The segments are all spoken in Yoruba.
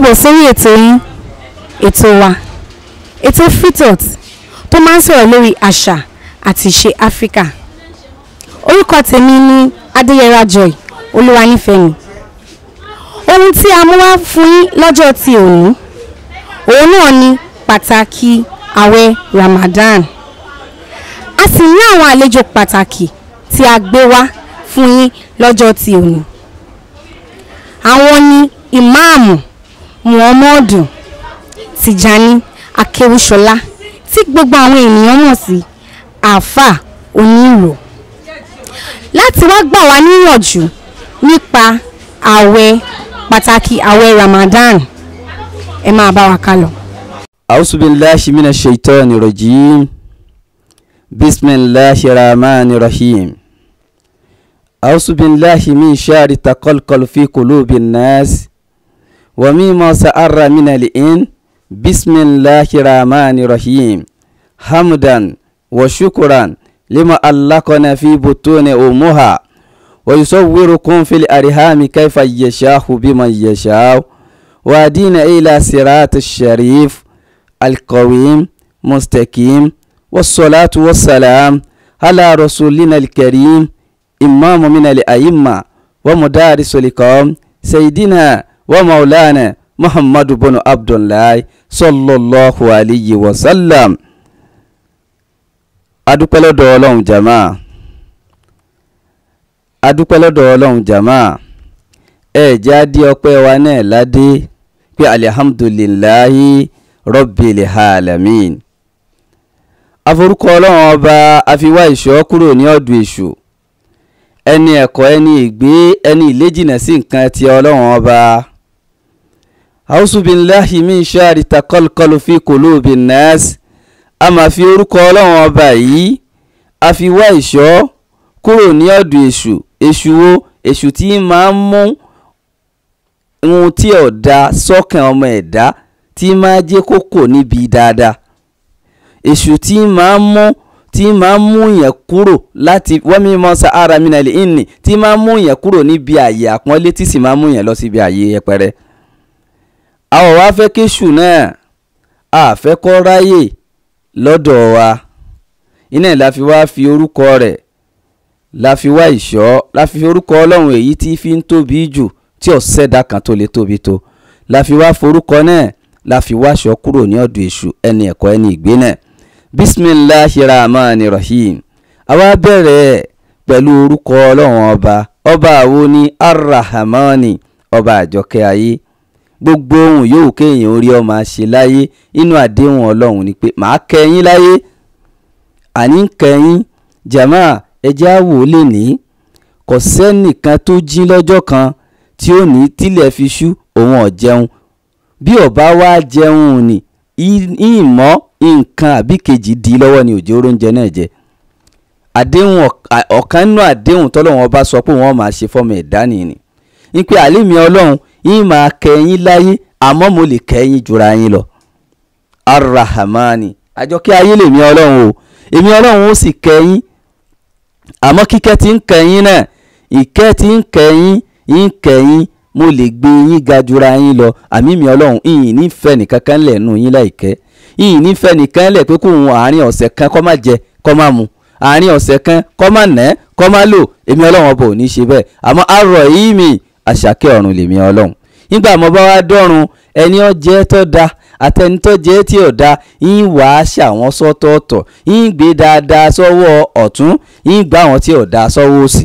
káàbọ̀ sórí ètò yín ètò wa ètò freetot tó máa ń sọ̀rọ̀ lórí àṣà àti ìṣe áfíríkà orúkọ tèmi ní adéyẹra joy olúwanífẹ̀mí ohun tí a mú wá fún yín lọ́jọ́ ti òní òun náà ni pàtàkì àwẹ̀ ramadan a sì ní àwọn àlejò pàtàkì tí a gbé wá fún yín lọ́jọ́ ti òní àwọn ni ìmáàmù muhammadu tijani akewusola tí gbogbo àwọn ènìyàn mọ̀ sí àáfà onírò láti wá gbà wá níyànjú nípa àwẹ̀ pàtàkì àwẹ̀ ramadan ẹ máa bá wa ká lọ. أعوذ بالله من الشيطان الرجيم بسم الله الرحمن الرحيم أعوذ بالله من شر تقلقل في قلوب الناس ومما سأر من الإن بسم الله الرحمن الرحيم حمدا وشكرا لما ألقنا في بطون أمها ويصوركم في الأرحام كيف يشاء بمن يشاء وأدينا إلى صراط الشريف القويم مستقيم والصلاة والسلام على رسولنا الكريم إمام من الأئمة ومدارس القوم سيدنا ومولانا محمد بن عبد الله صلى الله عليه وسلم adúpẹ́ lọ́dọ̀ ọlọ́run jama adúpẹ́ lọ́dọ̀ ọlọ́run jama ẹ jẹ́ á dí ọpẹ́ wa náà ládé pé alihamdulilayi rabbil alamin aforúkọ ọlọ́run ọba àfiwá ìṣọ́ kúrò ní ọ̀dọ̀ èṣù ẹni ẹ̀kọ́ ẹni ìgbé ẹni ìléjìnà sí nǹkan ti ọlọ́run ọba ausubillahi min shari takolkolu fi kulubin nas a máa fi orúkọ ọlọ́run ọba yìí a fi wá ìṣọ́ kúrò ní ọ̀dọ̀ èṣù èṣù wo èṣù tí máa ń mú ohun tí ò da sọ́kàn ọmọ ẹ̀dá tí máa jẹ́ kókò níbi dáadáa èṣù tí máa ń mú tí máa ń mú yẹn kúrò láti wọ́n mi mọ́ sa ara mi nàlẹ́ ìní tí máa ń mú yẹn kúrò níbi àyè àpọ́nlé tí sì máa ń mú yẹn lọ síbi àyè yẹpẹrẹ. àwọn wa fẹ́ kéṣù náà a fẹ́ kọ́ ráyè lọ́dọ̀ wa iná la fi wá fi orúkọ rẹ̀ la fi wá ìṣọ́ la fi orúkọ ọlọ́run èyí tí fi ń tóbi jù tí ò sẹ́dá kan tó lè tóbi tó la fi wá forúkọ náà la fi wá aṣọ kúrò ní ọ̀dọ̀ èṣù ẹni ẹ̀kọ́ ẹni ìgbé náà bisimilahi rahman rahim àwa bẹ̀rẹ̀ pẹ̀lú orúkọ ọlọ́run ọba ọba àwo ni arahmani ọba àjọkẹ́ ayé gbogbo ohun yòówù kéèyàn orí ọmọ àṣẹ láyé inú àdéhùn ọlọ́run ni pé màá kẹ́yìn láyé àní kẹ́yìn jama ẹjẹ́ àwò lè ní kò sẹ́nìkan tó jí lọ́jọ́ kan tí ó ní tílẹ̀ fi ṣú òun ò jẹun bí ọba wá jẹun ni ìmọ̀ nǹkan àbí kejì di lọ́wọ́ ni òjò oúnjẹ náà jẹ àdéhùn ọ̀kan nínú àdéhùn tọ́lọ́run ọba sọ pé wọ́n máa ṣe fọ́mọ ẹ̀dá nìyí ní pé àlémi ọlọ́run yín máa kẹ́yìn láyé àmọ́ mo lè kẹ́yìn jura yín lọ arahamani àjọkẹ́ ayé lèmi ọlọ́run o èmi ọlọ́run ó sì kẹ́yìn àmọ́ kíkẹ́ tí ń kẹ́yìn náà ìkẹ́ tí ń kẹ́yìn ń kẹ́yìn mo lè gbé yín ga jura yín lọ àmì mi ọlọ́run ìyìn nífẹ̀ẹ́ nìkan kan lẹ̀ nù yín láìkẹ́ ìyìn nífẹ̀ẹ́ nìkan lẹ̀ pé kó òun àárín ọ̀sẹ̀ kan kó má jẹ kó má mu àárín ọ̀sẹ̀ kan kó má nẹ́ kó má lò èmi ọlọ́run ọba ò ní ṣe bẹ́ẹ̀ àmọ́ àrọ̀ yìí mi àṣàkẹ́ ọ̀run lèmi ọlọ́run nígbà mo bá wá dọ́run ẹni ó jẹ́ tó da àtẹni tó jẹ́ tí ò da yín wà á ṣàwọn sọ́tọ̀ọ̀tọ̀ yín gbé dáadáa sọ́wọ́ ọ̀tún yín gbá àwọn tí ò da sọ́wọ́ òsì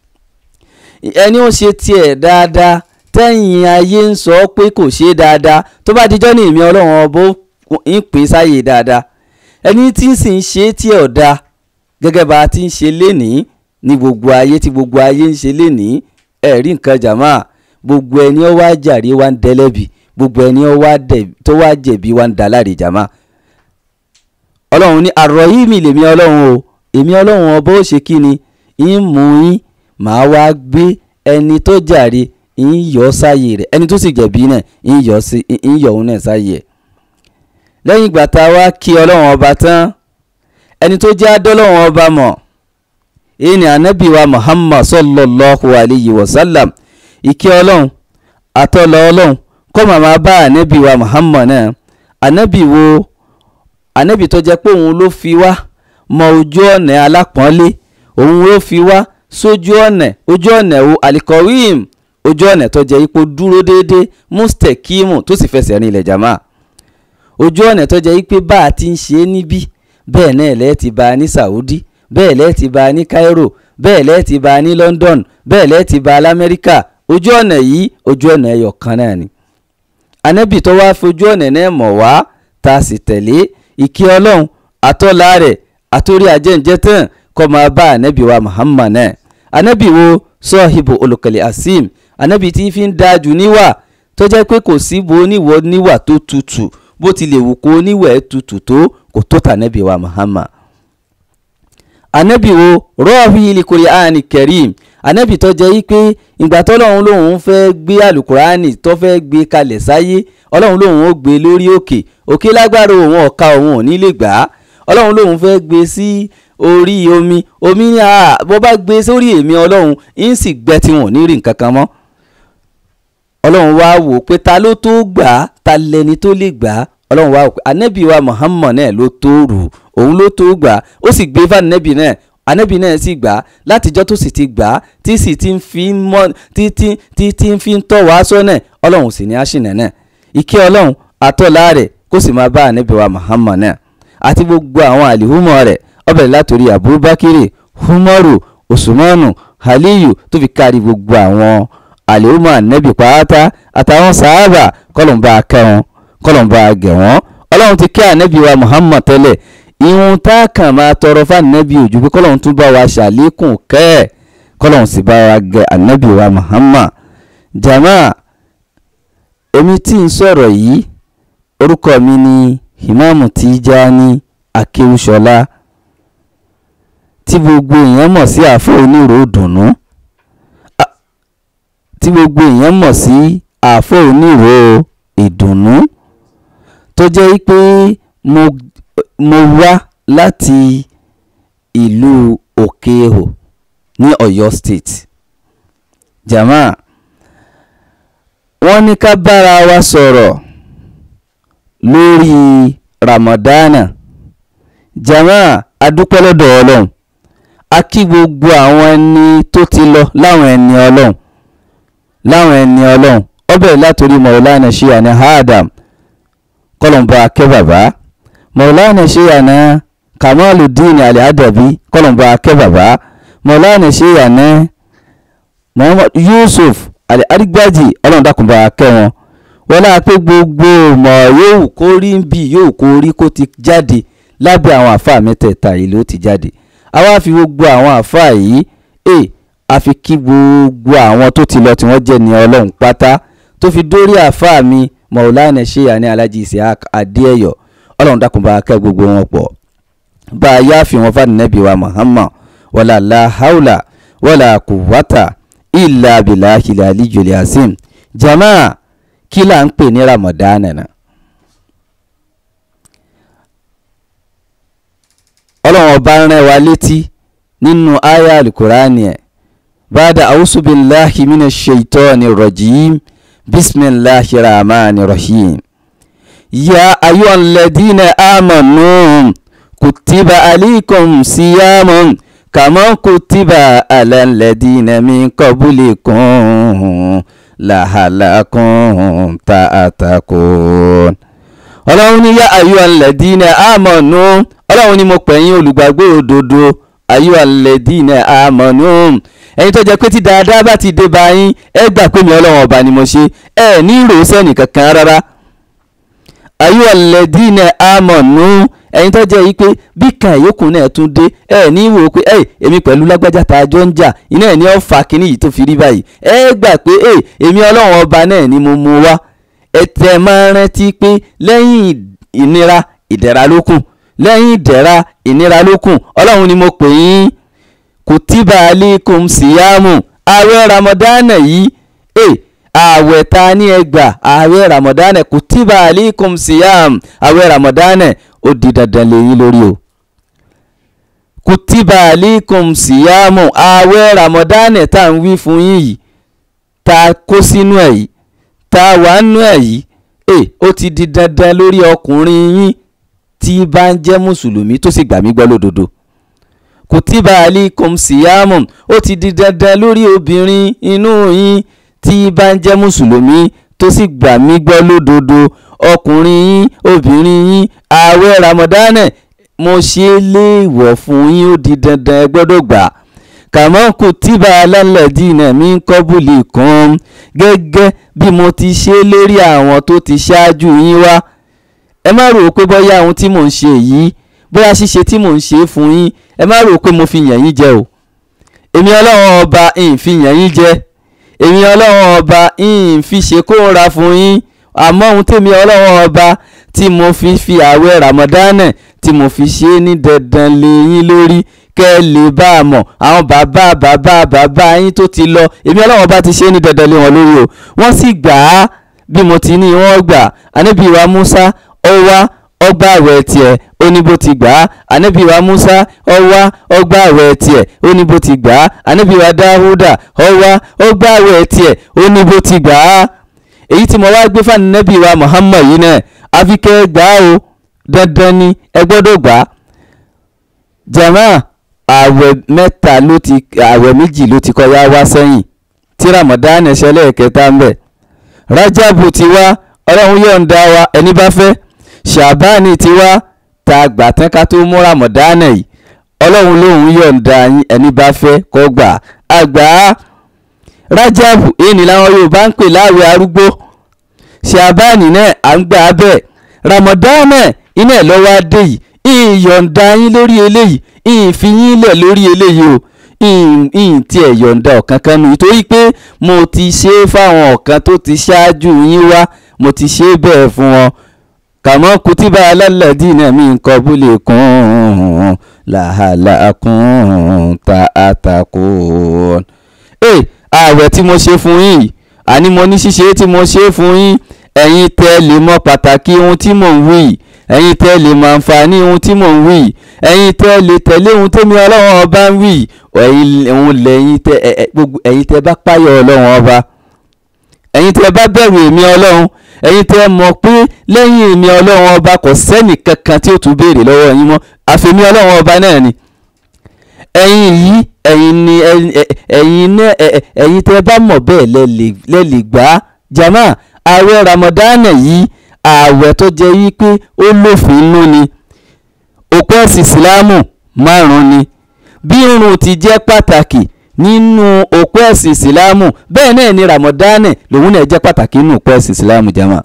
ẹni ó ṣe tiẹ̀ dáadáa tẹ́yìn ayé ń sọ pé kò ṣe dáadáa tó bá dijọ́ ní ìmí ọlọ́run ọbọ̀ ń pè sáyè dáadáa ẹni tí ń sì ń ṣe tí ò da gẹ́gẹ́ bá a ti ń ṣe lénìí ní gbogbo ayé tí gbogbo ayé ń ṣe lénìí ẹ̀rí nǹkan jàmáà gbogbo ẹni ó wá jàre wá ń dẹ́lẹ́bi gbogbo ẹni tó wá jẹ̀bi wá ń dá láre jàmáà ọlọ́run ní àrọ̀ yìí mi lèmi ọlọ́run o èmi ọlọ́run ọba ó ṣe kí ni ń mú yín màá wá gbé ẹni tó jàre ń yọ sáyè rẹ̀ ẹni tó sì jẹ̀bi náà ń yọ sí ń yọ òun náà sáyè ẹ̀ lẹ́yìn ìgbà tá a wá kí ọlọ́run ọba tán ẹni tó jẹ́ adọ́lọ́run ọba mọ̀ èyí ni ànábì wa muhammad sallallahu alayhi wa sallam ìkẹ́ ọlọ́run àtọ́lọ́ ọlọ́run kọ́ màmá bá ànábì wa Muhammad náà ànábì wo ànábì tó jẹ́ pé òun ló fi wá mọ ojú ọ̀nà alápọ̀nlé òun ló fi wá sójú ọ̀nà ojú ọ̀nà wo alikọ̀wéìm ojú ọ̀nà tó jẹ́ ipò dúró déédéé mustekimu tó sì fẹsẹ̀ rìn ilẹ̀ jama ojú ọ̀nà tó jẹ́ pé bá a ti ń ṣe é níbí bẹ́ẹ̀ náà lẹ́ẹ̀ ti bá a ní Saudi bẹ́ẹ̀ lẹ́ẹ̀ ti bá a ní Cairo bẹ́ẹ̀ lẹ́ẹ̀ ti bá a ní London bẹ́ẹ̀ lẹ́ẹ̀ ti bá a lamẹ́ríkà ojú ọ̀nà yìí ojú ọ̀nà ẹyọ kan náà ni anabi tó wá fojú ọ̀nà náà mọ̀ wá tá a sì tẹ̀lé ìkí ọlọ́run àtọ́lá rẹ̀ àtòrí àjẹ́ǹjẹ́ tán kọ́ máa bá anabi wa Muhammad náà anabi wo sọ́ọ̀hìbò olùkọ́lẹ̀ asim anabi tí fi ń dájú níwà tó jẹ́ pé kò sí bo oníwọ̀ níwà tó tutù bó ti lè wù kó oníwẹ̀ tutù tó kò tó tànàbí wa Muhammad anabi wo rọ́ọ̀hì ilikuri ani kerim anabi tó jẹ́ pé ìgbà tọ́lọ́run lòun fẹ́ gbé alukurani tó fẹ́ gbé kalẹ̀ sáyé ọlọ́run lòun ó gbé lórí òkè òkè lágbára òun ọ̀ka òun ò ní lè gbà á ọlọ́run lòun fẹ́ gbé sí orí omi omi ní a bó bá gbé sórí èmi ọlọ́run ń sì gbẹ tí wọn ò ní rí nǹkan kan mọ́ ọlọ́run wá wò pé ta ló tó gbà á ta lẹni tó lè gbà á ọlọ́run wá wò pé anabi wa Muhammad náà ló tó rù òun ló tó gbà á ó sì gbé fún anabi náà anabi náà sì gbà á látijọ́ tó sì ti gbà á tí sì ti fi mọ́ tí tí tí tí ń fi ń tọ́ wàá sọ́nà ọlọ́run sì ní àṣìnà náà ìkẹ́ ọlọ́run àtọ́lá rẹ̀ kó sì máa bá anabi wa Muhammad náà àti gbogbo àwọn àlìhùmọ̀ rẹ̀ ọbẹ̀ látòrí Abubakar Umaru Usmanu Aliyu tó fi kárí gbogbo àwọn àlìhùmọ̀ anabi pàátá àtàwọn sàábà kọlọ̀nba kẹwọn kọlọ̀nba gẹ̀wọ́n ọlọ́run ti kẹ́ anabi wa Muhammad tẹ́lẹ̀ ìhun tá a kàn máa tọrọ fún anabi ojú pé kọlọ́run tún bá wa ṣàlékún kẹ́ ẹ̀ kọlọ́run sì bá wa gẹ anabi wa Muhammad jama èmi tí ń sọ̀rọ̀ yìí orúkọ mi ni Ìmáàmù Tijani Akéwúṣọlá tí gbogbo èèyàn mọ̀ sí àfọ onírò dùnnú tí gbogbo èèyàn mọ̀ sí àfọ onírò ìdùnnú tó jẹ́ pé mo mo wá láti ìlú Òkè-Èhò ní Ọ̀yọ́ state jama wọ́n ní ká bára wa sọ̀rọ̀ lórí Ramadana jama adúpẹ́ lọ́dọ̀ Ọlọ́run a kí gbogbo àwọn ẹni tó ti lọ láwọn ẹni Ọlọ́run láwọn ẹni Ọlọ́run ọbẹ̀ látòrí Maulana Sheyana Adam kọlọ̀mbà akẹ́ bàbá Maulana Sheyana Kamaluddin Ali-Adabi kọlọ̀mbà akẹ́ bàbá Maulana Sheyana Muhammad Yusuf Ali-Adigbaji ọlọ́run dákùnbà akẹ́ wọn wọ́n láà pé gbogbo mọ̀ yóò kó rí bí yóò kó rí kó ti jáde lábẹ́ àwọn àfáà mẹ́tẹ̀ẹ̀ta yìí ló ti jáde àwa fi gbogbo àwọn àfáà yìí ẹ àfi kí gbogbo àwọn tó ti lọ tí wọ́n jẹ́ ní ọlọ́run pátá tó fi dórí àfáà mi Maulana Sheyani Alhaji Isiaq Adéẹyọ ọlọ́run dákun bá kẹ́ gbogbo wọn pọ̀ bá a yá fi wọn fún Ànábì wa Muhammad wàlà la haula wàlà kùwátà ìlà abilà ìlà alijuli asim jama kí là ń pè ní Ramadan náà. ọlọ́run ọba rán wa létí nínú aya alukurani ẹ̀ bada awusubilahi mina shaitani rajim bisimilahi rahmani rahim ya ayyuhal ladina amanu kutiba alaykum siyamun kama kutiba alal ladina min qablikum lahalakum ta'atakun ọlọ́run ní yá ayyuhal ladina amanu ọlọ́run ni mo pè yín olùgbàgbọ́ òdodo ayọ́ alẹ́dínà àmọ́nú ẹ̀yin tó jẹ́ pé tí dáadáa bá ti dé bá yín ẹ gbà pé mi ọlọ́run ọba ni mo ṣe ẹ ní ìròsẹ́ nìkankan rárá ayọ́ alẹ́dínà àmọ́nú ẹ̀yin tó jẹ́ yìí pé bí kan ìyókù náà tún dé ẹ ní wò ó pé ẹ èmi pẹ̀lú lágbájá tá a jọ ń jà iná ẹ̀ ní ọ̀ fà kínní yìí tó fi rí báyìí ẹ gbà pé ẹ èmi ọlọ́run ọba náà ni mo mú wá ẹ tẹ̀ máa rántí pé lẹ́yìn ìnira ìdẹ̀ra ló kù lẹ́yìn ìdẹ̀ra ìnira lókun ọlọ́run ni mo pè yín kutiba alaykum siyamu ààwẹ̀ ramadana yìí ẹ ààwẹ̀ ta ní ẹgbà ààwẹ̀ ramadana kutiba alaykum siyam ààwẹ̀ ramadana ó di dandan lẹ́yìn lórí o kutiba alaykum siyamu ààwẹ̀ ramadana tá à ń wí fún yín yìí ta kó sínú ẹ̀ yìí tá a wà nú ẹ̀ yìí ẹ ó ti di dandan lórí ọkùnrin yín tí bá ń jẹ́ mùsùlùmí tó sì gbà mí gbọ́ lódodo kùtìbà alikum siyamun ó ti di dandan lórí obìnrin inú yín tí bá ń jẹ́ mùsùlùmí tó sì gbà mí gbọ́ lódodo ọkùnrin yín obìnrin yín ààwẹ̀ ramadana mo ṣe é léèwọ̀ fún yín ó di dandan ẹ gbọ́dọ̀ gbà kàmọ́ kùtìbà alálẹ̀dínà mi ń kọ́bùlì kan gẹ́gẹ́ bí mo ti ṣe lérí àwọn tó ti ṣáájú yín wá ẹ má rò ó pé bóyá ohun tí mò ń ṣe yìí bóyá ṣíṣe tí mò ń ṣe fún yín ẹ má rò ó pé mo fi yàn yín jẹ o èmi ọlọ́run ọba ń fi yàn yín jẹ èmi ọlọ́run ọba ń fi ṣe kóra fún yín àmọ́ ohun tèmi ọlọ́run ọba tí mo fi fi ààwẹ̀ ramadana tí mo fi ṣe é ní dandan lé yín lórí kẹ́ ẹ lè bá a mọ̀ àwọn bàbá bàbá bàbá yín tó ti lọ èmi ọlọ́run ọba ti ṣe é ní dandan lé wọn lórí o wọ́n sì gbà á bí mo ti ní wọ́n gbà ànábì wa Musa ọwá ọgbà àwẹ̀ tiẹ̀ ó ní bó ti gbà á ànábì wa Musa ọwá ọgbà àwẹ̀ tiẹ̀ ó ní bó ti gbà á ànábì wa Dáhùdà ọwá ọgbà àwẹ̀ tiẹ̀ ó ní bó ti gbà á èyí tí mo wá gbé fún ànábì wa Muhammad yìí náà àfikẹ́ gbà á o dandan ni ẹ gbọ́dọ̀ gbà á jama àwẹ̀ mẹ́ta ló ti àwẹ̀ méjì ló ti kọjá wá sẹ́yìn tí Ramadan ṣẹlẹ̀ kẹta ń bẹ̀ Rajabu ti wá ọlọ́run yọ̀ǹda wa ẹni bá fẹ́ ṣàbáàní ti wá ta gbà tán ká tó mú ramadana yìí ọlọ́run lòun yọ̀ǹda yín ẹni bá fẹ́ kó gbà àgbà rájàbù èyí ni làwọn yorùbá ń pè láàwẹ̀ arúgbó ṣàbáàní náà à ń gbà bẹ́ẹ̀ ramadana iná ẹ̀ lọ́wọ́ adé yìí ìyọ̀ǹda yín lórí eléyìí ìfi yín lẹ̀ lórí eléyìí o ìyìn tí ẹ̀ yọ̀ǹda ọ̀kan kan nù nítorí pé mo ti ṣe é fáwọn ọ̀kan tó ti ṣáájú yín wá mo ti ṣe é bẹ́ẹ̀ fún wọn kàmọ́ kùtìbà alálàdínà mi nǹkan búlẹ̀ kún làhàlà kún ta àtàkùn. ẹ ààwẹ̀ tí mo ṣe fún yín àní mo ní ṣíṣe tí mo ṣe fún yín ẹ̀yin tẹ́ lè mọ pàtàkì ohun tí mò ń wí ẹ̀yin tẹ́ lè mọ àǹfààní ohun tí mò ń wí ẹ̀yin tẹ́ lè tẹ̀lé ohun tẹ́mi ọlọ́run ọba ń wí ẹ̀yin lẹ́yìn tẹ́ ẹ̀yin tẹ́ bá páyọ̀ ọlọ́run ọba ẹ̀yin tẹ́ bá bẹ̀rù èmi ọlọ́run ẹ̀yin tẹ́ mọ̀ pé lẹ́yìn èmi ọlọ́run ọba kò sẹ́nì kankan tí ó tún béèrè lọ́wọ́ yín mọ́ àfẹ̀mí ọlọ́run ọba náà ni ẹ̀yin yìí ẹ̀yin ni ẹ̀yin náà ẹ̀yin tẹ́ bá mọ̀ bẹ́ẹ̀ lẹ́lẹ̀ gbà á jama ààwẹ̀ ramadana yìí ààwẹ̀ tó jẹ́ yí pé ó lófin inú ni òpó ẹ̀sìn ìsìlámù márùn-ún ni bí irun ti jẹ́ pàtàkì nínú òpó ẹ̀sìn ìsìlámù bẹ́ẹ̀ náà ni ramadana lòun náà jẹ́ pàtàkì nínú òpó ẹ̀sìn ìsìlámù jama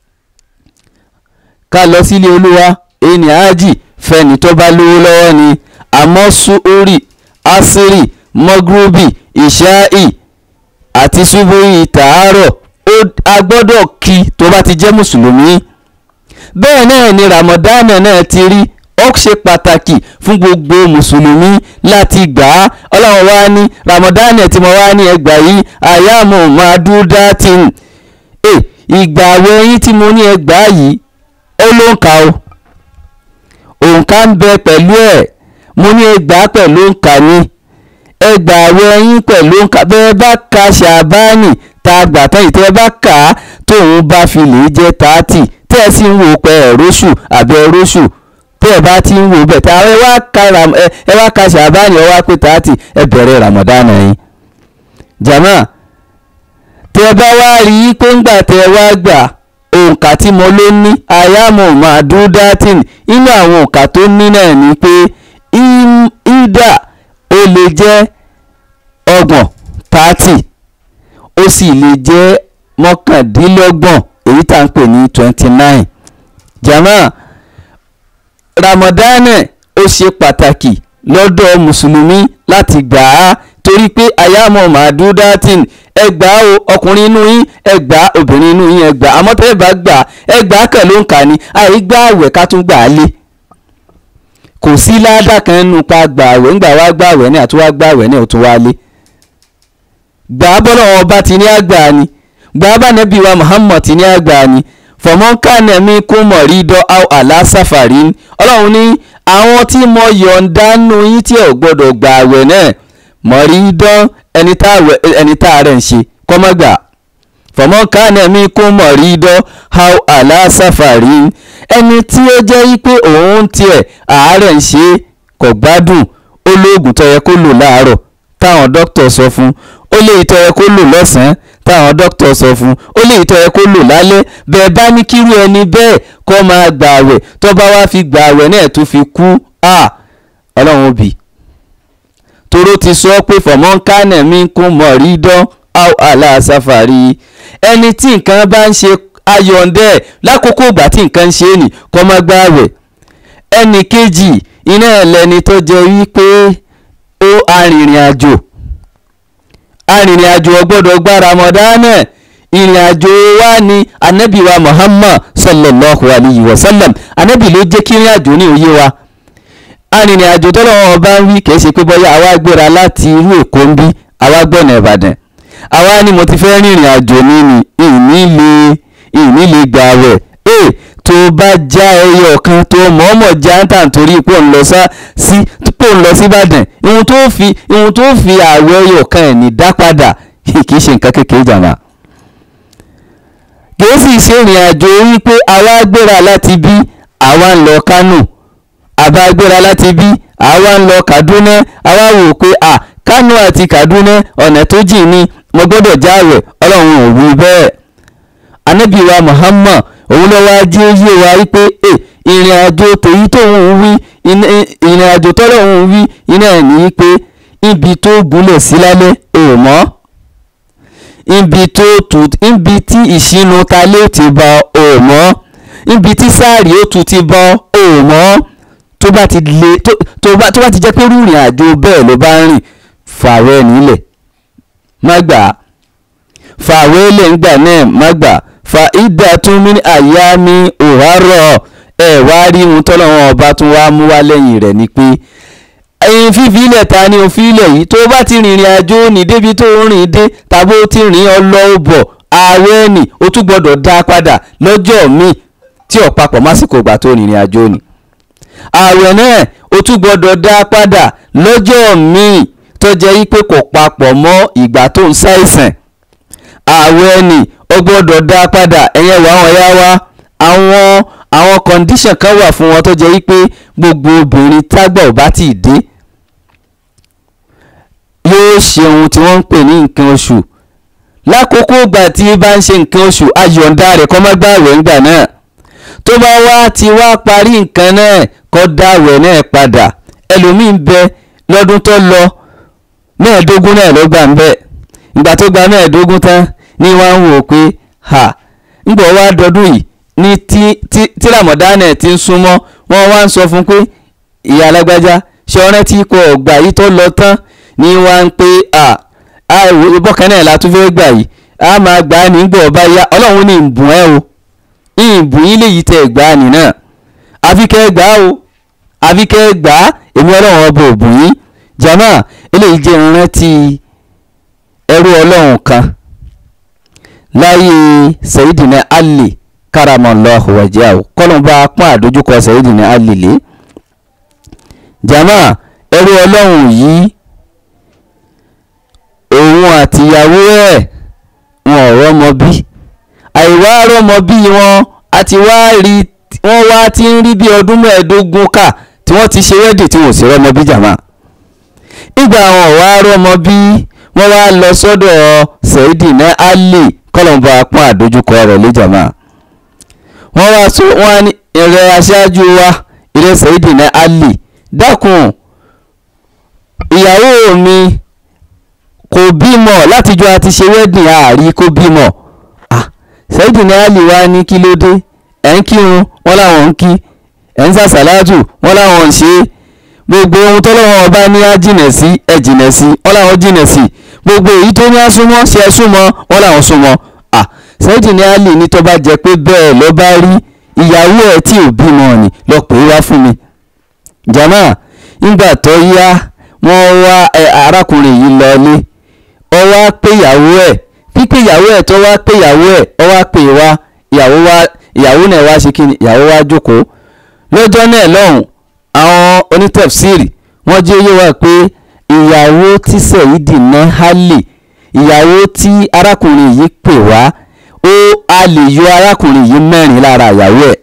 ká lọ sílé olúwa ẹni àájì fẹ́ni tó bá lówó lọ́wọ́ ni àmọ́ suuri asiri mọ́gúrúbì ìṣáì àti ṣubúrì tàárọ̀ a gbọ́dọ̀ kí tó bá ti jẹ́ mùsùlùmí bẹ́ẹ̀ náà ni ramadana náà ti rí ó ṣe pàtàkì fún gbogbo mùsùlùmí láti gbà á ọlọ́run wá ní ramadana tí mo wá ní ẹgbà yìí àyàmù màdúdátìn ẹ ìgbà àwẹ̀ yín tí mo ní ẹgbà yìí ó ló ń kà ó òǹkà ń bẹ pẹ̀lú ẹ̀ mo ní ẹgbà pẹ̀lú òǹkà ni ẹgbà àwẹ̀ yín pẹ̀lú òǹkà bẹ́ẹ̀ bá ka ṣàbánì tá a gbà tán ìtẹ́ bá kà á tóun bá fi lè jẹ́ tààtì tẹ́ ẹ sì ń wò pé ẹ̀róṣù àbí ẹ̀róṣù tẹ́ ẹ bá ti ń wò bẹ̀ tá ẹ wá ka ẹ wá ka ṣàbánì ẹ wá pé tààtì ẹ bẹ̀rẹ̀ ramadana yín. jama tẹ́ ẹ bá wá rí i pé ńgbà tẹ́ ẹ wá gbà òǹkà tí mo ló ní ayamu madudatin inú àwọn òǹkà tó ní náà ni pé ida ó lè jẹ́ ọgbọ̀n tààtì ó sì lè jẹ́ mọ́kàndínlọ́gbọ̀n èyí tá à ń pè ní twenty nine jama ramadana ó ṣe pàtàkì lọ́dọ̀ mùsùlùmí láti gbà á torí pé àyàmọ̀ màdúdátìn ẹgbàá o ọkùnrin inú yín ẹgbàá obìnrin inú yín ẹgbàá àmọ́ tẹ́ ẹ bá gbà ẹgbàá kan ló ń kà ní àìgbà àwẹ̀ ká tún gbà á lé kò sí ládàá kan nínú pa gbà àwẹ̀ ńgbà wá gbà àwẹ̀ ní àtúwá gbà àwẹ̀ ní òtún wá lé gbà á bọ́lọ̀ wọn bá ti ní àgbà ni gbà á bá nẹ́bí wa Muhammad ti ní àgbà ni fọmọ́nkànnà mi kún mọ̀rí dọ́ àlásàfàrí ọlọ́run ní àwọn tí mo yọ̀ǹda nù yín tí ò gbọ́dọ̀ gbà àwẹ̀ náà mọ̀rí dán ẹni tá a rẹ̀ ń ṣe kọ́mọ́gbà fọmọkànnà mi kún mọ̀rídọ́ how aláṣàfàrí ẹni tí ó jẹ́ wípé òun tiẹ̀ àárẹ̀ ń ṣe kò gbádùn ó lóògùn tó yẹ kó lò láàárọ̀ táwọn dókítà sọ fún ó lè tó yẹ kó lò lọ́sàn-án táwọn dókítà sọ fún ó lè tó yẹ kó lò lálẹ́ bẹ́ẹ̀ bá ní kírú ẹni bẹ́ẹ̀ kó máa gbà àwẹ̀ tó bá wá fi gbà àwẹ̀ náà tó fi kú ọlọ́run òbí toró ti sọ pé fọmọ́nkánẹ̀ mi kún mọ̀rídọ́ how aláṣàfàrí ẹni tí nǹkan bá ń ṣe ayọ̀ǹdẹ́ lákòókò ìgbà tí nǹkan ń ṣe nì kó má gbà àwẹ̀ ẹnì kejì iná ẹlẹ́ni tó jẹ́ wípé ó arìnrìn àjò arìnrìn àjò ọgbọ́dọ̀ gba ramadana ìrìn àjò wa ni anabi wa muhammad sallallahu alayhi wa sallam anabi ló jẹ́ kí ìrìn àjò ní òye wa arìnrìn àjò tọ́lọ́wọ́n bá ń wí kìí ṣe pé bọ́yá àwa gbéra láti irú èkó ń bí àwa gbọ̀nà ìbàdàn àwa ni mo ti fẹ́ rìnrìn àjò ní ni ìní lè ìní lè gbà wẹ̀ ẹ̀ tó bá já ẹyọ kan tó mọ̀ọ́mọ̀ já ń tà nítorí pò ń lọ sí pò ń lọ sí ìbàdàn ìhun tó fi ìhun tó fi àwẹ̀ ẹyọ kan ẹ̀ ní dá padà kìí ṣe nǹkan kékeré jàmá kìí sì ṣe ìrìn àjò wípé àwa gbéra láti bí àwa ń lọ kánò àbá gbéra láti bí àwa ń lọ Kaduna àwa wò pé à Kánò àti Kaduna ọ̀nà tó jìn ní mo gbọ́dọ̀ jáwẹ̀ ọlọ́run ò wí bẹ́ẹ̀ Ànábì wa Muhammad òun lọ́wọ́ ajé yé wa wípé ẹ ìrìn àjò tèyí tóun wí ìrìn àjò tọ́lọ́run wí iná ẹ̀ ní pé ibi tó gúnlẹ̀ sí lálẹ́ ò mọ́ ibi tó tù ibi tí ìṣínú ta lè ti bọ ò mọ́ ibi tí sáàrì ó tu ti bọ ò mọ́ tó bá ti le tó tó bá tó bá ti jẹ́ pé rúrìn àjò bẹ́ẹ̀ ló bá ń rìn fàwẹ́ nílẹ̀ má gbà á fàwẹ́ lè ń gbà náà má gbà fa ìdá tún mí àyà mi òwárọ̀ ẹ̀ wá rí ohun tọ́lọ́wọ́n ọba tún wá mú wá lẹ́yìn rẹ̀ ni pé ẹyin fífi ilẹ̀ ta ni òfin ilẹ̀ yìí tó bá ti rìnrìn àjò ní débi tó ń rìn dé tàbí ó ti rìn ọlọ́ bọ̀ ààwẹ̀ ni ó tún gbọ́dọ̀ dá padà lọ́jọ́ míì tí ó papọ̀ másìkò ìgbà tó rìnrìn àjò ni ààwẹ̀ náà ó tún gbọ́dọ̀ dá padà lọ́jọ́ míì tó jẹ́ wípé kò papọ̀ mọ́ ìgbà tó ń ṣàìsàn ààwẹ̀ ni ó gbọ́dọ̀ dá padà ẹ̀yẹn wà wọ́n yá wá àwọn àwọn condition kan wà fún wọn tó jẹ́ wípé gbogbo obìnrin tágbà ò bá tì dé yóò ṣe ohun tí wọ́n ń pè ní nǹkan oṣù lákòókò ìgbà tí bá ń ṣe nǹkan oṣù ayọ̀ǹda rẹ̀ kọ́ má gbààwẹ̀ ńgbà náà tó bá wá ti wá parí nǹkan náà kó dáwẹ̀ náà padà ẹlòmíín bẹ lọ́dún tó lọ mẹ́ẹ̀ẹ́dógún náà ló gbà ń bẹ̀ ìgbà tó gba mẹ́ẹ̀ẹ́dógún tán ní wọ́n ń wò pé ha ńgbọ̀ wá dọdún yìí ní tí tí tí ramadana ti ń súnmọ́ wọ́n wá ń sọ fún pé ìyá alágbájá ṣe ọ̀rẹ́ tí kò gbà yìí tó lọ tán ní wọ́n ń pé à á ìbọ̀kan náà la tún fẹ́ gbà yìí á máa gbà á nígbà ọba yá ọlọ́run ní ìbùn ẹ o ìbùn yín lè yí tẹ gbà á nì náà àfi kẹ́ gbà á o àfi kẹ́ gbà á èmi ọlọ́run ọba òbùn yín jama eléyìí jẹ́ ìrántí ẹrú ọlọ́run kan láyé Sayyidina Ali karamallahu wajahu kọlọmba pọ́n àdójúkọ Sayyidina Ali lé jama ẹrú ọlọ́run yìí òun àtìyàwó ẹ̀ wọn ò rọ́mọ bí àìwá rọ́mọ bí wọn àti wá rí wọ́n wá ti ń rí bí ọdún mẹ́ẹ̀ẹ́dógún kà tí wọ́n ti ṣe wẹ́dì tí wọ́n sì rọ́mọ bí jama ìgbà wọn ò wá rọ́mọ bí wọ́n wá lọ sọ́dọ̀ Sayyidina Ali kọlọmba pọ́n àdójúkọ rẹ̀ lé jama wọ́n wá sọ wọ́n ní ìrẹ́ aṣáájú wa ìrẹ́ Sayyidina Ali dákun ìyàwó mi kò bímọ látijọ́ àti ṣe wedding àárí kó bímọ ah Sayyidina Ali wá ní kí ló dé ẹ̀ ń kírun wọ́n láwọn ń kí ẹ̀ ń sàṣàlájù wọ́n láwọn ń ṣe gbogbo ohun tọ́lọ́wọ́n ọba ní á jìnà sí ẹ̀ jìnà sí wọ́n láwọn jìnà sí gbogbo èyí tó ní á súnmọ́ ṣe ẹ súnmọ́ wọ́n láwọn súnmọ́ ah Sayyidina Ali ní tó bá jẹ́ pé bẹ́ẹ̀ ló bá rí ìyàwó ẹ̀ tí ò bímọ ni lọ pè é wá fún mi jama ńgbà tó yá wọ́n wá arákùnrin yìí lọlé ọ wá pé ìyàwó ẹ̀ pípé ìyàwó ẹ̀ tó wá pé ìyàwó ẹ̀ ọ wá pè wá ìyàwó wá ìyàwó náà wá ṣe kíni ìyàwó wá jókòó lọ́jọ́ náà lọ́hùn àwọn onítẹ̀fsírì wọ́n jẹ́ yé wa pé ìyàwó tí Sayyidina Ali ìyàwó tí arákùnrin yìí pè wá ó a lè yọ arákùnrin yìí mẹ́rin lára ìyàwó ẹ̀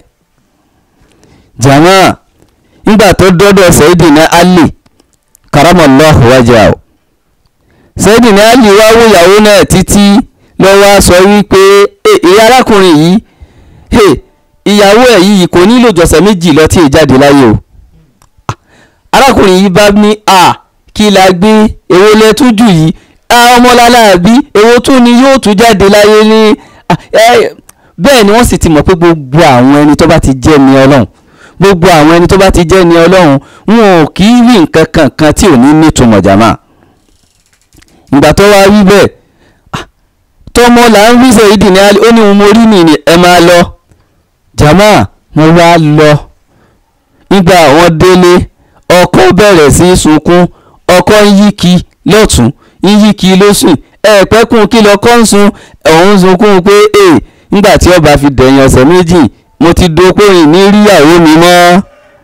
jama nígbà tó dọ́dọ̀ Sayyidina Ali karamallahu wajhahu Sayyidina Ali wá wò ìyàwó náà títí lọ́wọ́ sọ wípé èyí arákùnrin yìí ìyàwó ẹ̀ yìí kò nílò jọ̀sẹ̀ méjì lọ tí ì jáde láyé o arákùnrin yìí bá ní a kí la gbé èwo lẹ tún jù yìí ọmọláláàbí èwo tún ni yóò tún jáde láyé ní bẹ́ẹ̀ ni wọ́n sì ti mọ̀ pé gbogbo àwọn ẹni tó bá ti jẹ́ ni ọlọ́run gbogbo àwọn ẹni tó bá ti jẹ́ ni ọlọ́run wọn ò kì í rí nǹkan kankan tí ò ní nítumọ̀ jàmá ìgbà tó wá rí bẹ́ẹ̀ tọmọ là ń rí sẹ́yìdì ní ó ní mo rí nìyí ẹ máa lọ jàmá wọ́n wá lọ nígbà wọ́n délé ọkọ bẹ̀rẹ̀ sí sunkún ọkọ ń yíkì lọ́tún ń yíkì lósùn ẹ̀ẹ́pẹ́kùn kí lọ́kọ́ ń sun òun sunkún pé ee nígbà tí ọba fi dẹ̀yìn ọ̀sẹ̀ méjì mo ti dopóyìn ní ríyàwó mi mọ́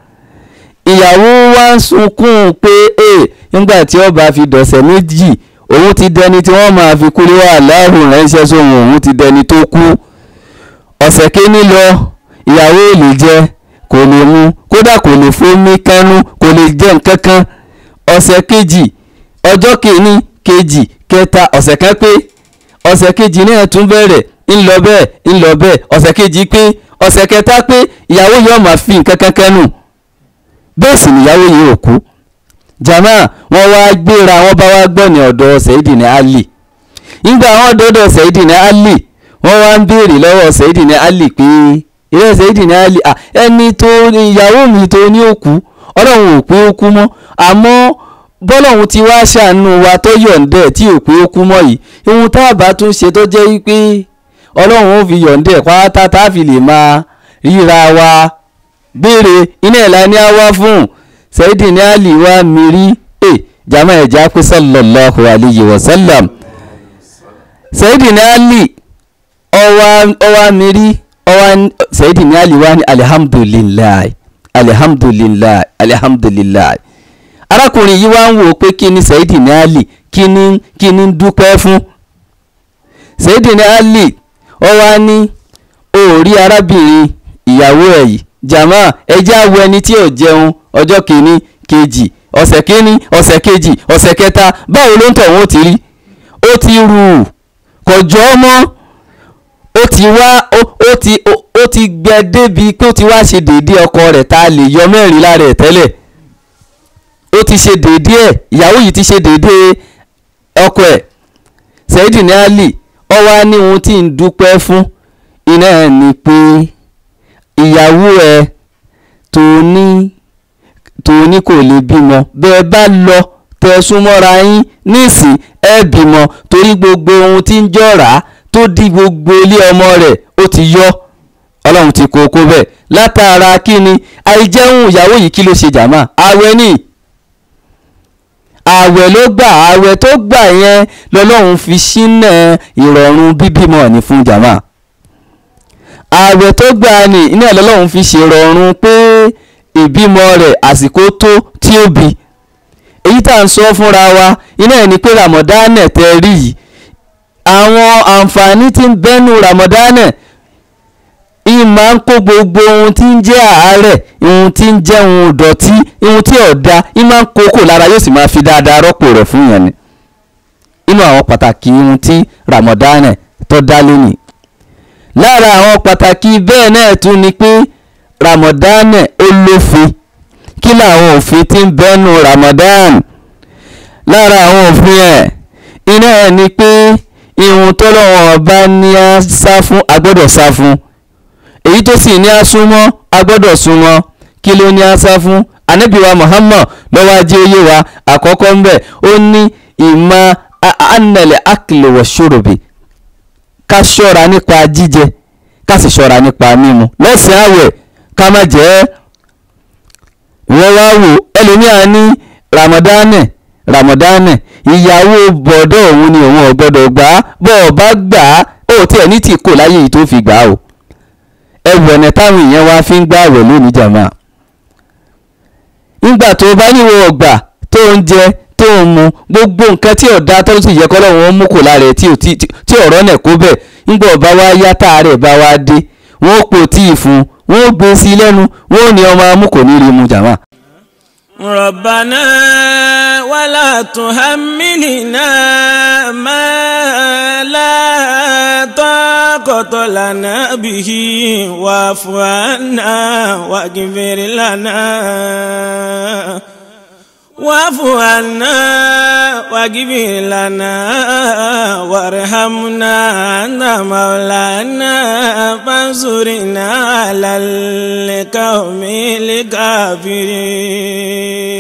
ìyàwó wa ń sunkún pé ee nígbà tí ọba fi dọ̀sẹ̀ méjì òun ti dẹni tí wọ́n máa fi kúrò wà láàrùn ránṣẹ́ sóhun òun ti dẹni tó kú ọ̀sẹ̀ kéní lọ ìyàwó ò lè jẹ kò lè mu kódà kò lè fomi kánú kò lè jẹ nǹkan kan ọ̀sẹ̀ kejì ọjọ́ kìíní kejì kẹta ọ̀sẹ̀ kan pé ọ̀sẹ̀ kejì náà tún bẹ̀rẹ̀ ń lọ bẹ́ẹ̀ ń lọ bẹ́ẹ̀ ọ̀sẹ̀ kejì pé ọ̀sẹ̀ kẹta pé ìyàwó yóò máa fi nǹkan kan kánú bẹ́ẹ̀ sì nìyàwó yìí ò kú jama wọn wá gbéra wọn bá wá gbọ́ ní ọ̀dọ̀ Sayyidina Ali nígbà wọn dọ́dọ̀ Sayyidina Ali wọ́n wá ń béèrè lọ́wọ́ Sayyidina Ali pé ilé Sayyidina Ali ẹni tó ìyàwó mi tó ní òkú ọlọ́run ò pé ó kú mọ́ àmọ́ bọ́lọ́run ti wá ṣàánú wa tó yọ̀ǹdẹ̀ tí ò pé ó kú mọ́ yìí ohun tá a bá tún ṣe tó jẹ́ wípé ọlọ́run ó fi yọ̀ǹdẹ̀ pátá tá a fi lè máa ríra wa béèrè iná ẹ̀ la ní á wá fún Sayyidina Ali wa mìírí ẹ̀ jama ẹ̀já pé sallallahu alayhi wa sallam Sayyidina Ali ọwa mìírí ọwa Sayyidina Ali wa ní alihamdulilayi alihamdulilayi alihamdulilayi arákùnrin yìí wá ń wò pé kí ni Sayyidina Ali kí ni kí ni dúpẹ́ fún Sayyidina Ali ọwa ní òòrí arábìnrin ìyàwó ẹ̀ yìí jama ẹjẹ́ àwọ̀ ẹni tí ò jẹun ọjọ́ kìíní kejì ọ̀sẹ̀ kìíní ọ̀sẹ̀ kejì ọ̀sẹ̀ kẹta báwo ló ń tọ̀ wọ́n ti rí ó ti rù kò jọ ọ́ mọ́ ó ti wá ó ti ó ti gbẹ débi pé ó ti wá ṣe déédéé ọkọ rẹ̀ tá a lè yọ mẹ́rin lára ẹ̀ tẹ́lẹ̀ ó ti ṣe déédéé ẹ̀ ìyàwó yìí ti ṣe déédéé ọkọ ẹ̀ Sayyidina Ali ó wá ní ohun tí ń dúpẹ́ fún iná ẹ̀ ni pé ìyàwó ẹ̀ tó ní tó ní kò lè bímọ bẹ́ẹ̀ bá lọ tẹ súnmọ́ra yín nísìn ẹ bímọ torí gbogbo ohun tí ń jọ̀rá tó di gbogbo ilé ọmọ rẹ̀ ó ti yọ ọlọ́run ti kó kó bẹ́ẹ̀ látara kí ni àìjẹun ìyàwó yìí kí ló ṣe jàmá àwẹ̀ ni àwẹ̀ ló gbà àwẹ̀ tó gbà yẹn lọ́lọ́run fi ṣínà ìrọ̀rùn bíbímọ ní fún jàmá àwẹ̀ tó gbà ní iná lọ́lọ́run fi ṣèrọ̀rùn pé ìbímọ rẹ̀ àsìkò tó tí ó bí èyí tá à ń sọ fúnra wa iná ẹ̀ ni pé ramadana tẹ rí yìí àwọn àǹfààní tí ń bẹ́nu ramadana ìyìn máa ń kó gbogbo ohun tí ń jẹ́ àárẹ̀ ohun tí ń jẹ́ ohun ìdọ̀tí ohun tí ọ̀dà ìyìn máa ń kókò lára yóò sì máa fi dáadáa rọ́pò rẹ̀ fún yẹn ni inú àwọn pàtàkì ohun tí ramadana tó dá lónìí lára àwọn pàtàkì bẹ́ẹ̀ náà tún ni pé ramadana ó lófin kí làwọn òfin tí ń bẹ́nu ramadan lára àwọn òfin ẹ̀ iná ẹ̀ ni pé ihun tọ́lọ́wọ́n ọba ní á sá fún a gbọ́dọ̀ sá fún èyí tó sì ní á súnmọ́ a gbọ́dọ̀ súnmọ́ kí ló ní á sá fún anabiwa muhammad lọ́wọ́ ajé oyé wa àkọ́kọ́ ń bẹ̀ ó ní ìmọ̀ anàlẹ̀ akìlẹ̀wọ̀ ṣòròbì ká ṣọ́ra nípa jíjẹ ká sì ṣọ́ra nípa mímu lọ́sàn-án àwẹ̀ ká má jẹ́ ẹ́ wọ́n wá wò ẹlòmíà ní ramadane ramadane ìyàwó bọ̀dọ̀ òun ni òun ò gbọ́dọ̀ gbà á bọ́ ọ bá gbà á ó tiẹ̀ ní tì kò láyé yìí tó fi gbà á o ẹwù ọ̀nà táwọn èèyàn wá fi ń gbà àwẹ̀ lónìí jàmá ńgbà tó bá níwò ọgbà tó ń jẹ tó ń mu gbogbo nǹkan tí ọ̀dà tó sì yẹ kọ́lọ́run ó mú kò lára ẹ̀ tí ò tí tí ọ̀rọ̀ náà kó bẹ̀ ńgbà ọba wa yá táàrẹ̀ bá wa dé wọ́n ó pò tíì fún un wọ́n ó gbé sí i lẹ́nu wọ́n ó ní ọmọ amú kò ní rí mu jàmá. ربنا ولا تحملنا ما لا طاقة لنا به واعف عنا واغفر لنا واعف عنا واغفر لنا وارحمنا أنت مولانا فانصرنا على القوم الكافرين